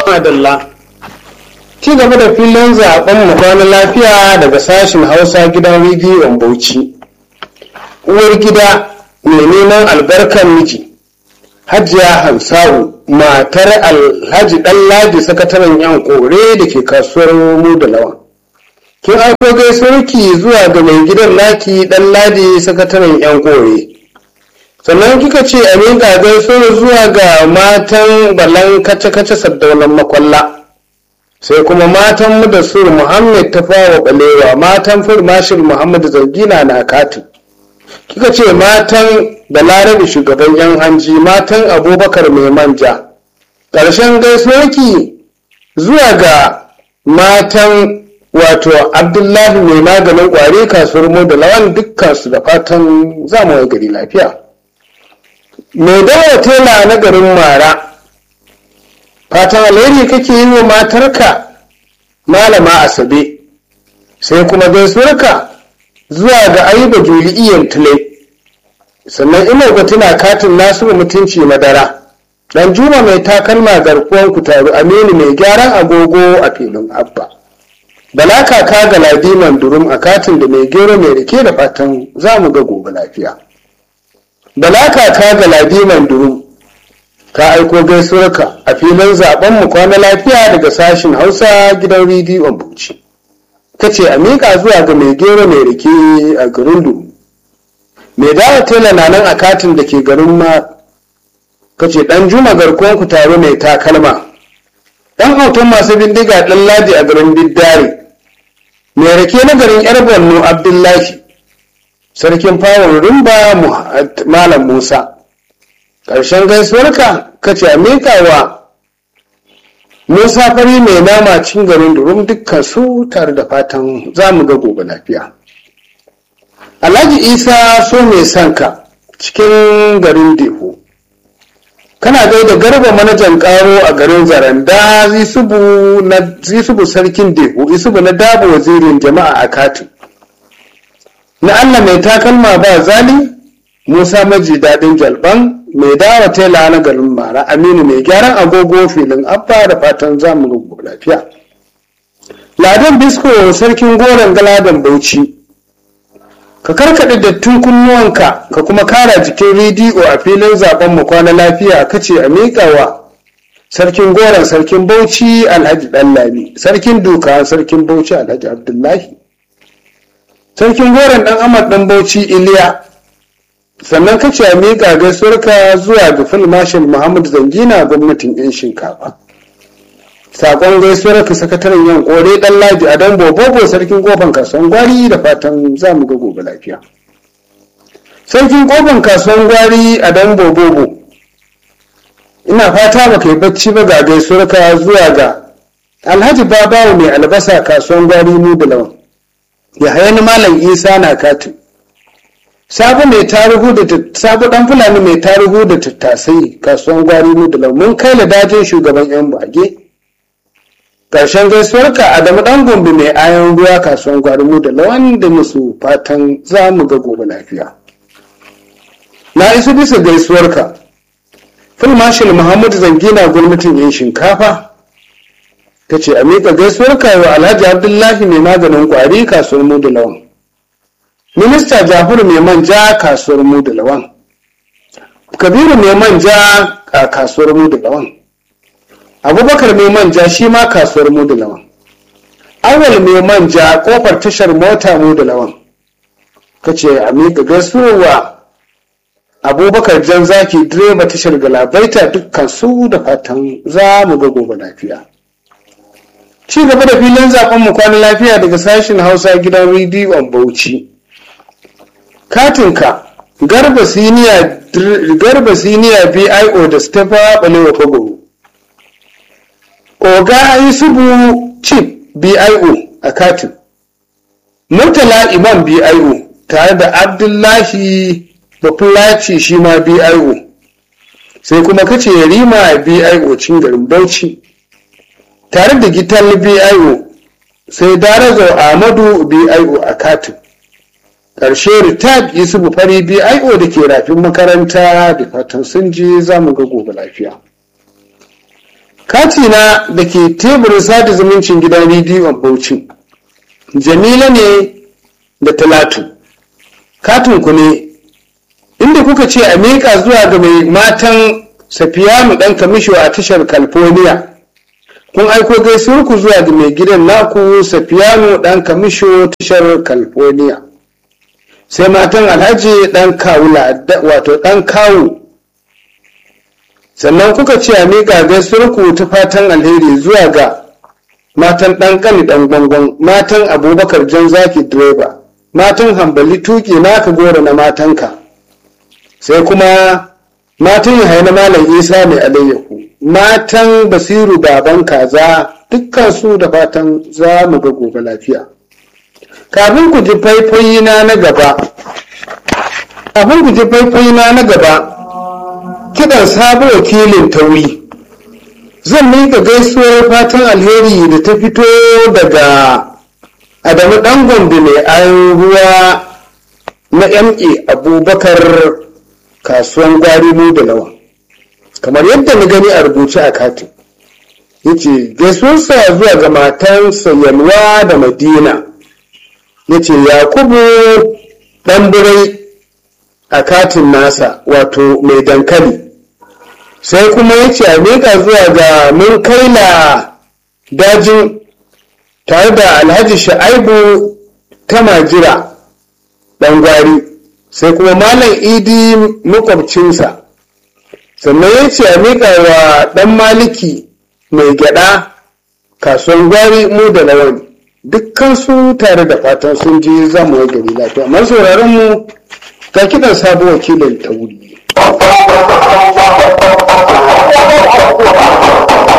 Adalla. Ci gaba da filin zaben mu kwana lafiya daga sashen Hausa gidan rediyon Bauchi. Uwar gida mai neman albarkar miji. Hajiya Hamsawu matar Alhaji Ɗanladi sakataren yan kore da ke kasuwar mu da lawan. Kin aiko gaisuwarki zuwa ga mai gidan naki Ɗanladi sakataren yan kore. sannan kika ce a miƙa gaisuwar zuwa ga matan balan kace-kace saddaunan makwalla sai kuma matan mu da sur muhammad ta fawa balewa matan firmashin muhammad zargina na katin kika ce matan balarabe shugaban yan hanji matan abubakar mai manja ƙarshen gaisuwarki zuwa ga matan wato abdullahi mai maganin ƙwari kasuwar mu da lawan dukkansu da fatan zamu gari lafiya mai dawo tela na garin mara fatan alheri kake yi wa matarka malama asabe sai kuma gaisuwarka zuwa ga ayuba juli'iyyar tule sannan ina ga tuna katin nasu mutunci madara dan juma mai takalma garkuwan ku taru aminu mai gyaran agogo a filin abba bala kaka ga ladiman durum a katin da mai gero mai rike da fatan za mu ga gobe lafiya bala kaka ga ladiman durum ka aiko gaisuwarka a filin zaben mu kwana lafiya daga sashin hausa gidan rediyon bauchi ka ce a miƙa zuwa ga mai gero mai rike a garin durum mai dawa tela na nan a katin da ke garin ma ka ce ɗan juma garkuwan ku taro mai takalma ɗan auton masu bindiga ɗan ladi a garin biddare mai rake na garin yar borno abdullahi sarkin fawon rumba malam musa ƙarshen gaisuwarka ka ce a wa musa fari mai nama cin garin durum dukkan su tare da fatan za mu ga gobe lafiya alhaji isa so mai sanka cikin garin deho kana gaida garba manajan karo a garin zaranda zisubu sarkin deho isubu na dabo wazirin jama'a a katin na Allah mai takalma ba zali Musa maji daɗin jalban mai dawa tela na garin mara aminu mai gyaran agogo filin abba da fatan zamu rubu lafiya ladan bisko sarkin goron galadan bauchi ka karkaɗe dattin kunnuwanka ka kuma kara jikin rediyo a filin zaben mu kwana lafiya kace a miƙawa sarkin goron sarkin bauchi alhaji ɗanlami sarkin duka sarkin bauchi alhaji abdullahi sarkin goron dan amad dan bauchi iliya sannan kace a miƙa gaisuwarka zuwa ga filmashin muhammad zangina gwamnatin yan shinkafa sakon gaisuwar ka sakataren yan kore dan laji a dan bobobo sarkin kofan kasuwan gwari da fatan za mu ga gobe lafiya sarkin kofan kasuwan gwari a dan bobobo ina fata ba kai bacci ba ga gaisuwar ka zuwa ga alhaji babawo mai albasa kasuwan gwari mu da lawan ya hayani malam isa na katin sabu mai tarihu da sabu dan fulani mai tarihu da tattasai kasuwan gwari mu da mun kai da dajin shugaban yan bage karshen gaisuwarka adamu dan gombe mai ayan ruwa kasuwan gwari mu da lawan da musu fatan za mu ga gobe lafiya na isu bisa gaisuwarka filmashil muhammad zangina gwamnatin yan shinkafa ta ce a miƙa gaisuwar wa alhaji abdullahi mai maganin ƙwari kasuwar mu da lawan minista jafaru mai manja kasuwar mu da lawan kabiru mai manja a kasuwar mu da lawan abubakar mai manja shi ma kasuwar mu da lawan awal mai manja kofar tashar mota mu da lawan ka ce a miƙa gaisuwa abubakar jan zaki direba tashar galabaita dukkan su da fatan za mu ga gobe lafiya ci gaba da filin zaben mu kwana lafiya daga sashen hausa gidan rediyon bauchi katinka garba siniya garba siniya bio da stefa balewa fagoro oga yusufu chief bio a katin murtala imam bio tare da abdullahi bafulaci shi ma bio sai kuma kace rima bio cin garin bauchi tare da gital bio sai darazo ahmadu bio a katin ƙarshe ritad yusufu fari bio da ke rafin makaranta da fatan sun ji za mu ga gobe lafiya katina da ke teburin sada zumuncin gidan rediyon bauchi jamila ne da talatu katinku ne inda kuka ce a miƙa zuwa ga mai matan safiyanu ɗan kamisho a tashar california kun aiko gaisuwarku zuwa ga mai gidan naku safiyanu ɗan kamisho tashar california sai matan alhaji ɗan kawula wato ɗan kawu sannan kuka ce a miƙa gaisuwarku ta fatan alheri zuwa ga matan ɗan ƙani ɗan gwangon matan abubakar jan zaki direba matan hambali tuƙi naka goro na matanka sai kuma matan yahaya na malam isa mai alayyahu matan basiru baban kaza dukkan su da fatan za mu ga gobe lafiya kafin ku ji faifayi na na gaba kafin ku ji faifayi na na gaba kiɗan sabo wakilin tauri zan miƙa gaisuwar fatan alheri da ta fito daga adamu ɗan gombe mai ayon ruwa na MA abubakar kasuwan gwari mu da lawa kamar yadda na gani a rubuce a katin yace gaisuwarsa zuwa ga matansa yalwa da madina yace yakubu ɗan birai a katin nasa wato mai dankali sai kuma yace a miƙa zuwa ga mun kaila dajin tare da alhaji sha'aibu ta majira ɗan gwari sai kuma malam idi makwabcinsa sannan ya ce a miƙa wa ɗan maliki mai gyaɗa kasuwan gwari mu da lawan dukkan su tare da fatan sun je zamu wa gari lafiya amma sauraron mu ga kiɗan sabo wakilin ta wuri